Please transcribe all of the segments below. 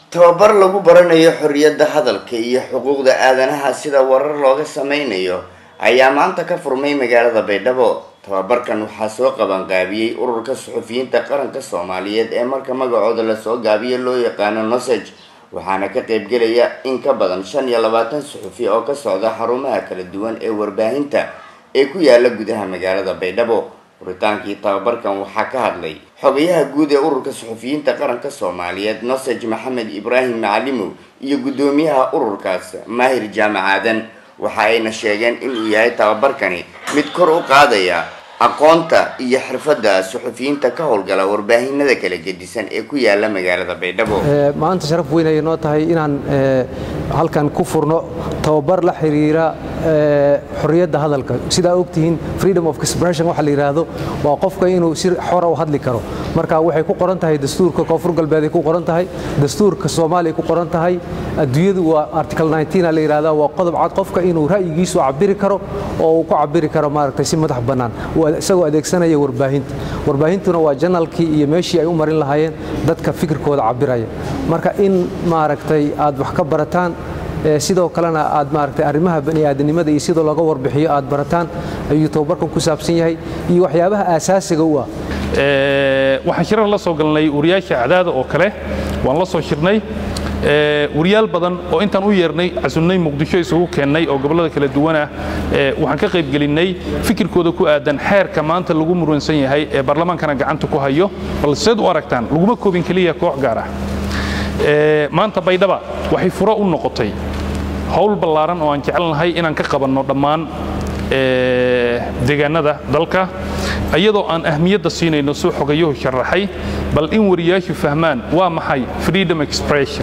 tababar lagu baranayo xorriyadda hadalka iyo xuquuqda aadanaha sida warar looga sameynayo ayaa maanta ka furmay magaalada baydhabo tababarkan waxaa soo qabanqaabiyey ururka suxufiyiinta qaranka soomaaliyeed ee marka magacooda lasoo gaabiyo loo yaqaano noseg waxaana ka qaybgelaya in ka badan shan iyo labaatan suxufi oo ka socda xarumaha kala duwan ee warbaahinta ee ku yaala gudaha magaalada baydhabo furitaankii tababarkan waxaa ka hadlay xogayaha guud ee ururka suxufiyiinta qaranka soomaaliyeed nosej maxamed ibraahim macalimow iyo guddoomiyaha ururkaas maahir jaamac aadan waxa ayna sheegeen inuu yahay tababarkani mid kor u qaadaya aqoonta iyo xirfadda suxufiyiinta ka howlgala warbaahinada kala gedisan ee ku yaala magaalada baydhabo maanta sharaf weyn ayay noo tahay inaan halkan ku furno tababar la xiriira xorriyadda hadalka sidaa ogtihiin freedom of expression waxa la yidhaahdo waa qofka inuu si xora u hadli karo marka waxay ku qoran tahay dastuurka koonfur galbeed ay ku qoran tahay dastuurka soomaaliya ku qoran tahay adduunyadu waa article 19 la yidhahdaa waa qodob cad qofka inuu ra'yigiisu cabiri karo oo uu ku cabiri karo maaragtay si madax bannaan isagoo adeegsanaya warbaahinta warbaahintuna waa janalkii iyo meeshii ay u marin lahaayeen dadka fikirkooda cabiraya marka in maaragtay aad wax ka barataan sidoo kalena aad maaragtay arrimaha bani'aadanimada iyo sidoo looga warbixiyo aad barataan ayuu tababarkan ku saabsan yahay iyo waxyaabaha aasaasiga u ah waxaan shirar la soo galnay wariyaasha cadaada oo kale waan la soo shirnay wariyaal badan oo intaan u yeernay casunnay muqdisho isugu keennay oo gobollada kala duwanah waxaan ka qaybgelinnay fikirkooda ku aadan xeerka maanta lagu muransan yahay ee baarlamaankana gacanta ku hayo bal seed u aragtaan laguma koobin keliya koox gaar ah maanta baydhaba waxay furo u noqotay howl ballaaran oo aan jecelnahay inaan ka qabanno dhammaan deegaanada dalka iyadoo aan ahmiyadda siinayno suu xogayuhu sharaxay bal in wariyaashu fahmaan waa maxay freedom expression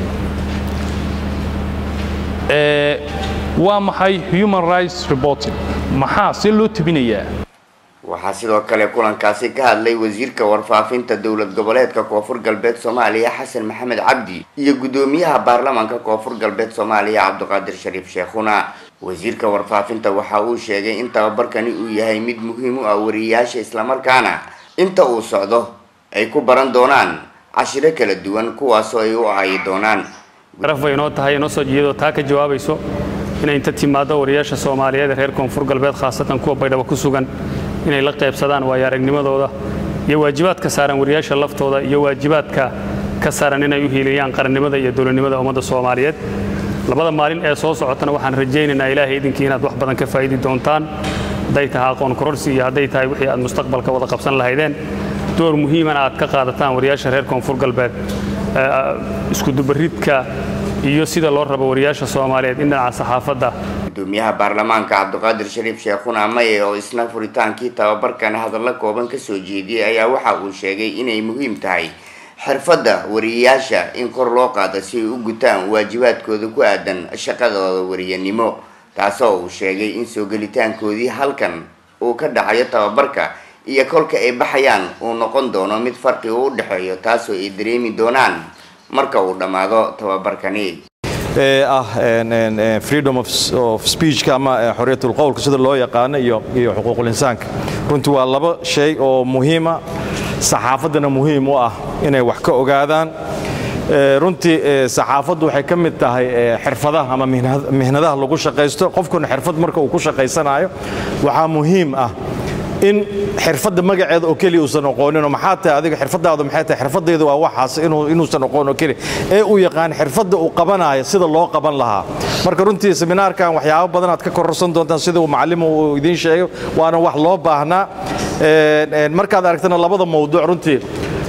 waa maxay human rights reporting maxaa see loo tebinayaa waxaa sidoo kale kulankaasi ka hadlay wasiirka warfaafinta dowlad goboleedka koonfur galbeed soomaaliya xasan maxamed cabdi iyo guddoomiyaha baarlamaanka koonfur galbeed soomaaliya cabdiqaadir shariif sheekhuna wasiirka warfaafinta waxa uu sheegay in tababarkani uu yahay mid muhiim u ah wariyayaasha islamarkaana inta uu socdo ay ku baran doonaan cashiro kala duwan kuwaasoo ay u ahayi doonaan sharaf bay inoo tahay inoo soo jeedoo taa ka jawaabayso inay inta timaaddo wariyaasha soomaaliyeed ee reer koonfur galbeed khaasatan kuwa baydhabo ku sugan inay la qaybsadaan waayo aragnimadooda iyo waajibaadka saaran wariyaasha laftooda iyo waajibaadka ka saaran inay u hiiliyaan qarannimada iyo dowladnimada ummadda soomaaliyeed labada maalin ee soo socotana waxaan rajaynaynaa ilaahay idinkii inaad wax badan ka faa'idi doontaan hadday tahay aqoon kororsi iyo hadday tahay wixii aad mustaqbalka wada qabsan lahaydeen door muhiimana aad ka qaadataan wariyaasha reer koonfur galbeed iskudubaridka iyo sida loo rabo wariyaasha soomaaliyeed in dhinaca saxaafadda gudoomiyaha baarlamaanka cabdiqaadir shariif sheekhuna maye oo isna furitaankii tababarkan hadallo kooban ka soo jeediyey ayaa waxa uu sheegay inay muhiim tahay xirfadda wariyayaasha in kor loo qaado si ay u gutaan waajibaadkooda ku aadan shaqadooda wariyanimo taasoo uu sheegay in soo gelitaankoodii halkan uu ka dhacayo tababarka iyo kolka ay baxayaan uu noqon doono mid farqi u dhexeeyo taasoo ay dareemi doonaan marka uu dhammaado tababarkani ah freedom of speechka ama xorriyatul qowlka sida loo yaqaano iyo iyo xuquuqul insaanka runtii waa laba shay oo muhiima saxaafaddana muhiim u ah inay wax ka ogaadaan runtii saxaafaddu waxay ka mid tahay xirfadaha ama mihnadaha lagu shaqaysto qofkuna xirfad marka uu ku shaqaysanayo waxaa muhiim ah in xirfadda magaceeda oo keliya uusan aqooninoo maxaa tahay adiga xirfadaadu maxay tahay xirfadayda waa waxaas inuusan aqoon oo keliya ee uu yaqaan xirfadda uu qabanayo sida loo qaban lahaa marka runtii seminaarkan waxyaabo badan aad ka kororsan doontaan sida uu macallimu uu idiin sheegay waana wax loo baahnaa markaad aragtana labada mawduuc runtii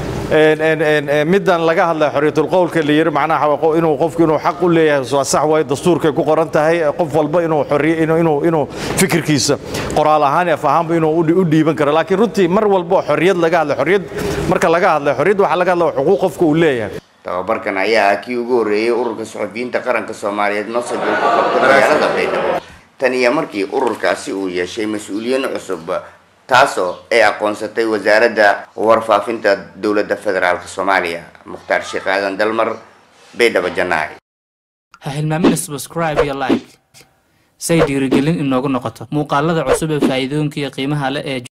middan laga hadlaya xorriyatul qowlka la yiri macnaha inuu qofku inuu xaq u leeyahay waa sax waaye dastuurkay ku qoran tahay qof walba inuu xorriye inuu inuu fikirkiisa qoraal ahaan af ahaanba inuu u dhiiban karo laakiin runtii mar walba oo xorriyad laga hadlay xorriyad marka laga hadlay xorriyad waxaa laga hadlaya xuquuq qofka uu leeyahay tababarkan ayaa ah kii ugu horreeyey ururka suxufiyiinta qaranka soomaaliyeed nosaj uu ku qabtay magaalada baydhabo tan iyo markii ururkaasi uu yeeshay mas-uuliyiin cusub taasoo ay aqoonsatay wasaaradda warfaafinta dowladda federaalk soomaaliya mukhtaar sheekh aadan dalmar baydhabo janaac ha hilmaamina subscribe iyo like say dhiirigelin inoogu noqoto muuqaalada cusub ee faa'iidooyinka iyo qiimaha leh ee